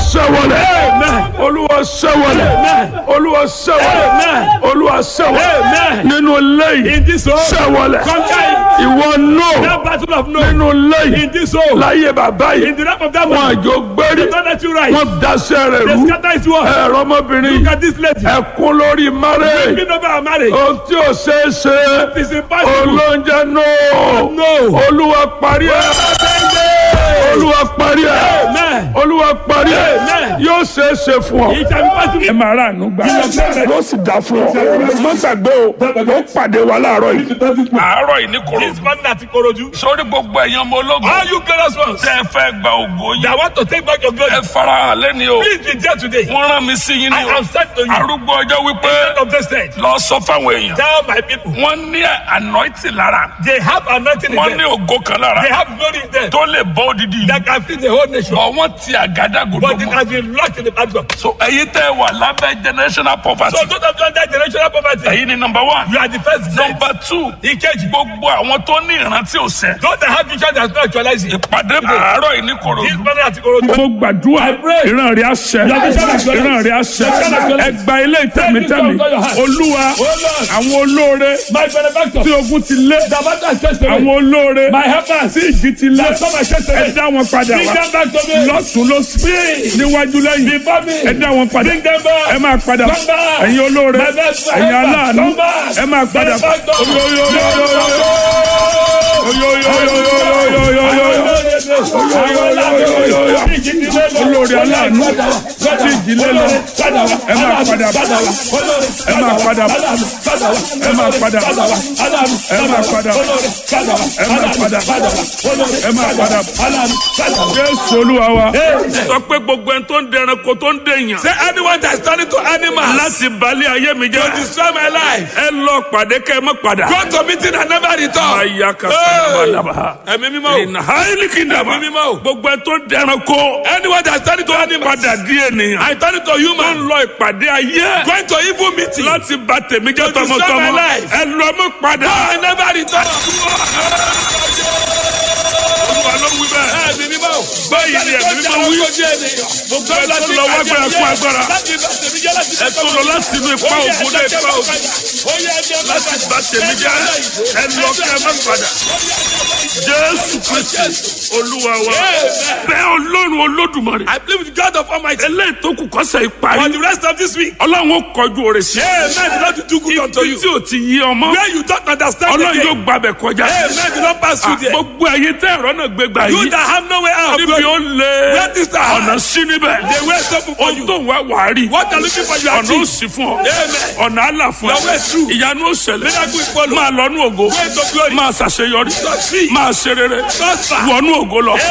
sẹ́wọ̀lẹ̀ olúwa sẹ́wọ̀lẹ̀ olúwa sẹ́wọ̀lẹ̀ olúwa sẹ́wọ̀lẹ̀ nínú lẹ́yìn In this home, sẹ́wọ̀lẹ̀ conquer it. ìwọ nù That battle of no. nínú lẹ́yìn In this home, láyé bàbá in yìí the lap of that wọn man, àjò gbérí don't let you rise. wọn daṣẹ́ rẹ̀ They rú scatter his word. ẹ̀rọ ọmọbìnrin Look at this lady. ẹkún lórí márẹ̀ Speaking over our marriage. ohun tí ò ṣeé ṣe It's impossible. olóúnjẹ nù No. olúwa parí ẹ̀ olúwa parí ẹ̀ Amen. olúwa parí ẹ̀ Amen. yóò ṣeé ṣe fún ọ. It shall be possible. ẹ máa rà ànú gbà yóò sì dá fún ọ má gbàgbé o ó pàdé wa láàárọ̀ yìí. àárọ̀ yìí ní koro This man at Ikorodu. sórí gbogbo ẹ̀yàn ọmọ ológun All you glorious ones tẹ́ ẹ fẹ́ gba ògo yìí that want to take back your glory, ẹ farahàn lẹ́ni o please be there today. wọ́n rán mi sí yín I ní o am sent to you. arúgbó ọjọ́ wípé Instead of this stage, lọ sọ fáwọn èèyàn tell my people, wọ́n ní anointing lára they have anointing in wọ́n ní them. ògo kan lára They have glory in them tó lè bọ́ odidi yìí that can feed the whole nation. bọ̀ wọ́n ti àgádágodo But it mọ́ has been locked in the background. so ẹ̀yin tẹ́ wà lábẹ́ generational poverty So those of you under generational poverty, ẹ̀yin ni number one you are the first set. number two Ìkejì, gbogbo àwọn tó ní ìrántí òsè those that have vision that is not actualizing. ìpàdé àárọ̀ yìí ní This korodu. man at Ikorodu. mo gbàdúrà ìran rẹ̀ àṣẹ ìran rẹ̀ àṣẹ ẹgbà ilé ìtẹ̀mítẹ̀mí olúwa àwọn olóore My benefactor. tí ogun ti lé The matter is just àwọn olóore My helpers. tí ìjì ti lé Come and chase ẹ dá wọn padà Bring wá them back to me. lọ́tún lọ́sí níwájú lẹ́yìn Before me. ẹ dá wọn padà Bring them back. ẹ máa padà Come back. ẹ̀yin olóore My best ẹ̀yin helper. aláàánú Come back. ẹ máa padà Benefactor. olórí aláàánú tí ìdílé lọ ẹ máa padà bọ̀ ẹ máa padà bọ̀ ẹ máa padà bọ̀ ẹ máa padà bọ̀ ẹ máa padà bọ̀ ẹ máa padà bọ̀ jésù olúwa wa sọ pé gbogbo ẹni tó ń dẹranko tó ń dèèyàn Say anyone that is turning to animals láti balẹ̀ ayé mi to jẹ́ destroy my life. ẹ lọ pàdé kẹ́ ẹ má padà. Go to meeting and never return. Aya ka sábà daba. Ẹ̀mí mímọ́ o. Ìnà háìlì kì í daba. Ẹ̀mí mímọ́ o. Gbogbo ẹ tó dẹranko. Anyone that is turning to animals. Padà di ènìyàn. I turn to Tó ń human. lọ ìpàdé ayé. Going to evil meeting. Láti ba tèmi jẹ́ To destroy tọmọtọmọ. my life. Ẹ lọ mọ́ padà. I never return. Olúwa ló wí bẹ́ẹ̀. Ẹ̀mí mímọ́ o. Báyìí ni ẹ̀mí mímọ́ wí. Gbogbo ẹ tó lọ wá gbára fún agbára. Ẹ tó lọ láti inú ipa ògùn dé ipa ògùn. Láti ba tèmi jẹ́. Ẹ lọ kẹ́ ẹ má padà. Jésù Kristi Olúwa wa. Bẹ́ẹ̀ Ọlọ́run Olódùmarè. I believe with God of Almighty. eléyìí tó kù kọ́sẹ̀ For ìparí. the rest of this week. ọlọ́run ó kọjú òrè sí. Amen. The Lord will do good unto ibi you. tí o ti yí ọmọ. Where you don't understand ọlọ́run yóò again. gbàbẹ̀ kọjá. Amen. The Lord pass through there. gbogbo ẹ̀yin tẹ́ ẹ̀rọ náà gbégbá You yìí. that have no way out. níbi ó lé Where this are ọ̀nà sí níbẹ̀. The way is open for ohun you. tó ń wá wàá rí. What are looking for you ọ̀nà ó achieve. sì fún ọ. Amen. ọ̀nà àlà fún Your way is true. ẹ. ìyanu ó ṣẹlẹ̀. Miracle is follow. máa lọ́nú ògo. Way to glory. máa ṣàṣeyọrí. Succeed. máa ṣe rere. Prosper. wọnú ògo lọ.